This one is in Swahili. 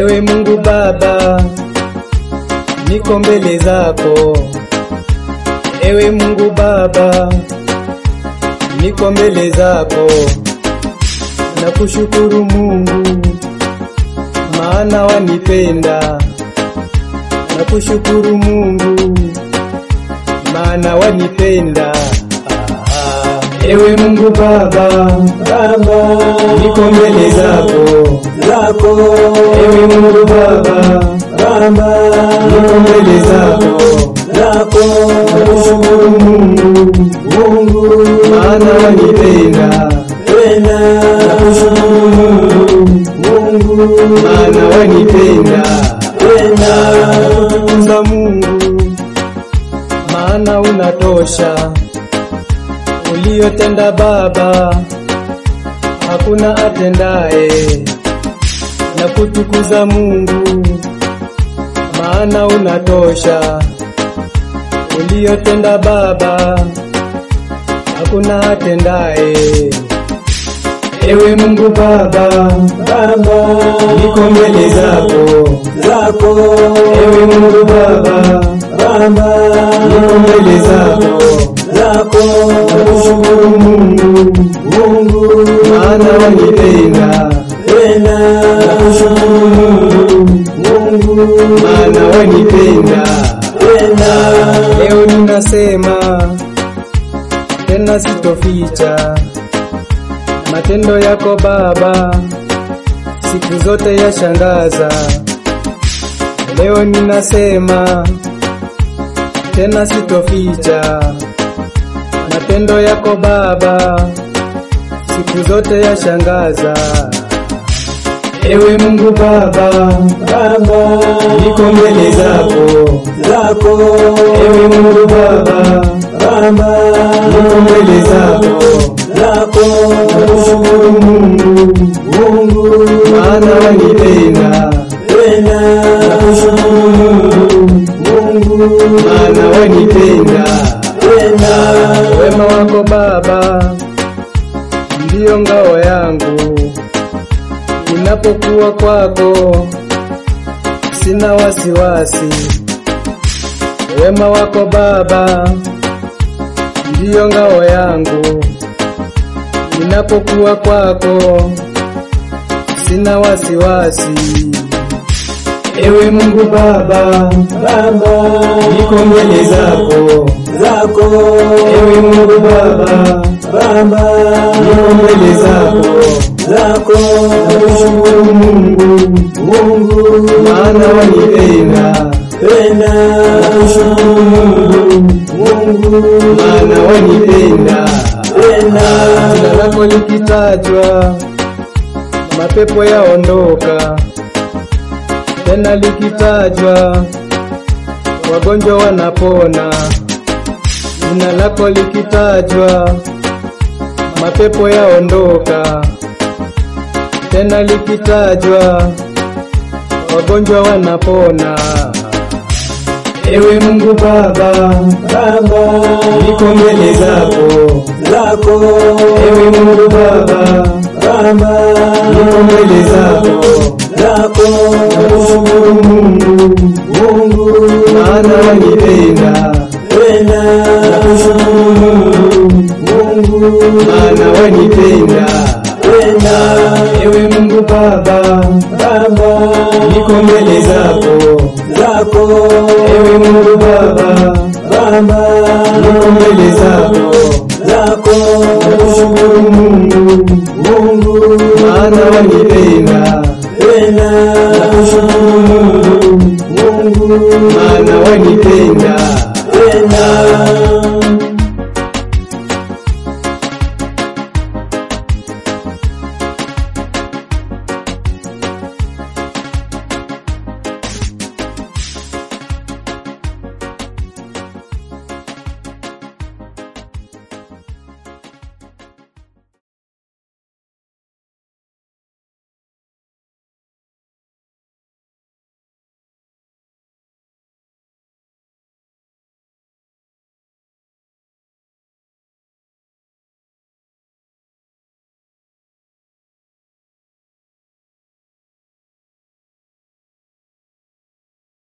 Ewe Mungu Baba, niko mbele zako. Ewe Mungu Baba, niko mbele zako. Nakushukuru Mungu, maana wanipenda. Nakushukuru Mungu, maana wanipenda. Ah, Ewe Mungu Baba, Baba niko mbele zako. zako Ewe Mungu Baba, Baba niko mbele zako. zako Nakushukuru Mungu, Mungu maana wanipenda. tena Nakushukuru Mungu, Mungu maana wanipenda. tena Nakutukuza Mungu, maana unatosha. Uliyotenda Baba, hakuna atendaye. Nakutukuza Mungu, maana unatosha. Uliyotenda Baba, hakuna atendaye. Ewe Mungu Baba, Baba niko mbele zako. zako Ewe Mungu Baba, Baba niko mbele zako. zako Nakushukuru Mungu, Mungu maana wanipenda. tena Nakushukuru Mungu, Mungu maana wanipenda. tena Leo ninasema tena, sitoficha matendo yako Baba, siku zote yashangaza. Leo ninasema tena, sitoficha matendo yako Baba, siku zote yashangaza. Ewe Mungu Baba, Baba niko mbele zako. zako Ewe Mungu Baba, Baba niko mbele zako. zako Nakushukuru Mungu, Mungu maana wanipenda. tena Nakushukuru Mungu, Mungu maana wanipenda. tena Wema wako Baba ndiyo ngao yangu, ninapokuwa kwako sina wasiwasi. Wema wako Baba ndiyo ngao yangu, ninapokuwa kwako sina wasiwasi. Ewe Mungu Baba, Baba niko mbele zako. zako Ewe Mungu Baba, Baba niko mbele zako. zako Nakushukuru Mungu, Mungu maana wanipenda. tena Nakushukuru Mungu, Mungu maana wanipenda. tena Jina lako likitajwa, mapepo yaondoka. Tena likitajwa, wagonjwa wanapona. Jina lako likitajwa, mapepo yaondoka. Tena likitajwa, wagonjwa wanapona. Ewe Mungu Baba, Baba niko mbele zako. zako Ewe Mungu Baba, Baba niko mbele zako. zako Nakushukuru Mungu, Mungu maana wanipenda. tena Nakushukuru Mungu, Mungu maana wanipenda. tena Ewe Mungu Baba, Baba niko mbele zako. zako Ewe Mungu Baba, Baba niko mbele zako. zako Nakushukuru Mungu, Mungu maana wanipenda. tena Nakushukuru Mungu, Mungu maana